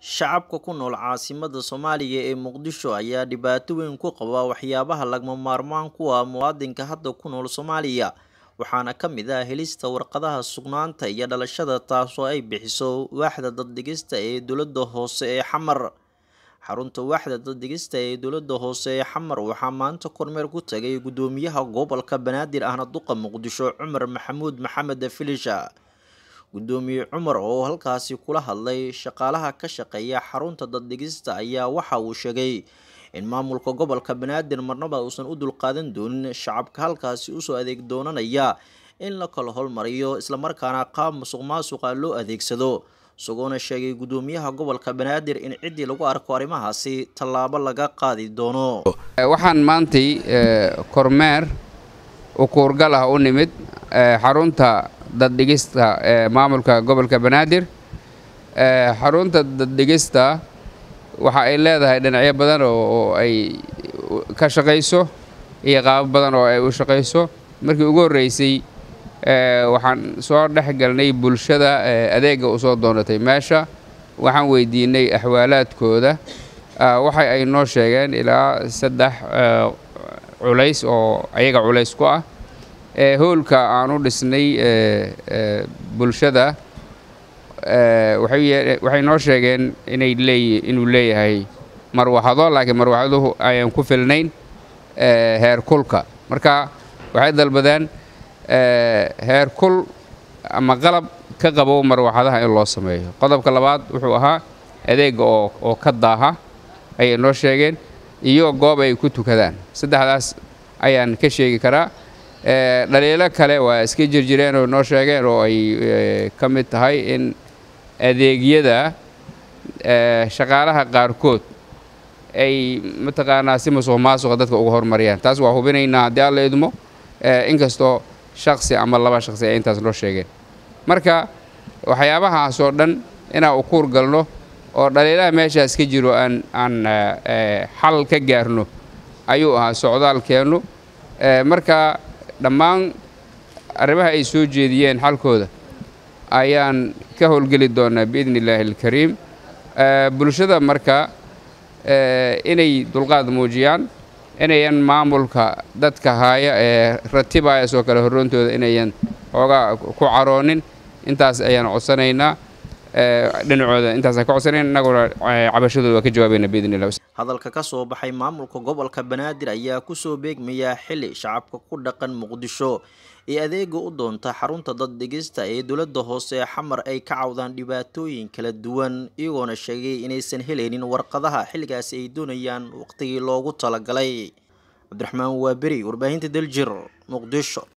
Shacabka ku nool caasimadda Soomaaliya ee Muqdisho ayaa dhibaato weyn ku qaba waxyaabaha lagama maarmaanka u ah muwaadinka hadda ku nool Soomaaliya waxaana ka mid ah helista warqadaha sugnaanta iyo dhalashada taasoo ay bixiso waaxda dad-dhigista ee dowladda hoose ee Xamar. Xarunta waaxda dad-dhigista ee dowladda hoose ee Xamar waxaa maanta kormeer ku tagay gudoomiyaha gobolka Banaadir ahna duqa Muqdisho Cumar Maxamuud Maxamed Filisha. Gudoomiye Cumar oo halkaasi kula hadlay shaqaalaha ka shaqeeya xarunta dad-dhigista ayaa waxa uu sheegay in maamulka gobolka Banaadir marnaba uusan u dulqaadan doonin shacabka halkaasi usoo adeeg doonanaya in la kala hormariyo islamarkaana qaab musuqmaasuqa loo adeegsado isagoona sheegay gudoomiyaha gobolka Banaadir in ciddii lagu arko arrimahaasi tallaabo laga qaadi doono. waxaan maantay kormeer ukuurgal ah u nimid xarunta daddhigista ee maamulka gobolka banaadir xarunta daddhigista waxa ay leedahay dhinacyo badan oo ay ka shaqayso iyo qaabo badan oo ay u shaqayso markii ugu horreysay waxaan soo dhex galnay bulshada adeega u soo doonatay meesha waxaan weydiinay axwaalaadkooda waxa ay noo sheegeen ilaa saddex culays oo ayaga culays ku ah hoolka aan u dhisnay bulshada waxay noo sheegeen inay leey inuu leeyahay marwaxado laakiin marwaxaduhu ayaan ku filnayn heer kulka marka waxay dalbadeen heer kul ama qalab ka qabo marwaxadaha in loo sameeyo qodobka labaad wuxuu ahaa adeega oo oo ka daaha ayay noo sheegeen iyo goob ay ku tukadaan saddexdaas ayaan ka sheegi karaa dhaliilo kale waa iska jirjireen oo noo sheegeen oo ay ka mid tahay in adeegyada shaqaalaha qaarkood ay mataqaanaa si musuq maasuqa dadka uga hormariyaan taas waa hubinaynaa haddii alla idmo inkastoo shaksi ama laba shaksi ay intaas noo sheegeen marka waxyaabahaas oo dhan inaan u kuur galno oo dhaliilaha meeshaas ka jiro aan aan xal ka gaarno ayuu ahaa socdaalkeennu marka dhammaan arrimaha ay soo jeediyeen xalkooda ayaan ka howlgeli doonaa biidni illaahi alkariim bulshada marka inay dulqaad muujiyaan inayan maamulka dadka haaya ee ratibaya soo kale horroontooda inayan xoogaa ku caroonin intaas ayaan codsanaynaa dhinacooda intaasaan ka codsanayn innaguna cabashadooda waa ka jawaabayna biidni illah hadalka ka soo baxay maamulka gobolka banaadir ayaa kusoo beegmayaa xili shacabka ku dhaqan muqdisho ee adeega u doonta xarunta dad-dhigista ee dowladda hoose ee xamar ay ka cawdaan dhibaatooyin kala duwan iyagoona sheegay inaysan helaynin warqadaha xilligaasi ay doonayaan waqtigii loogu talagalay cabdiraxmaan waaberi warbaahinta daljir muqdisho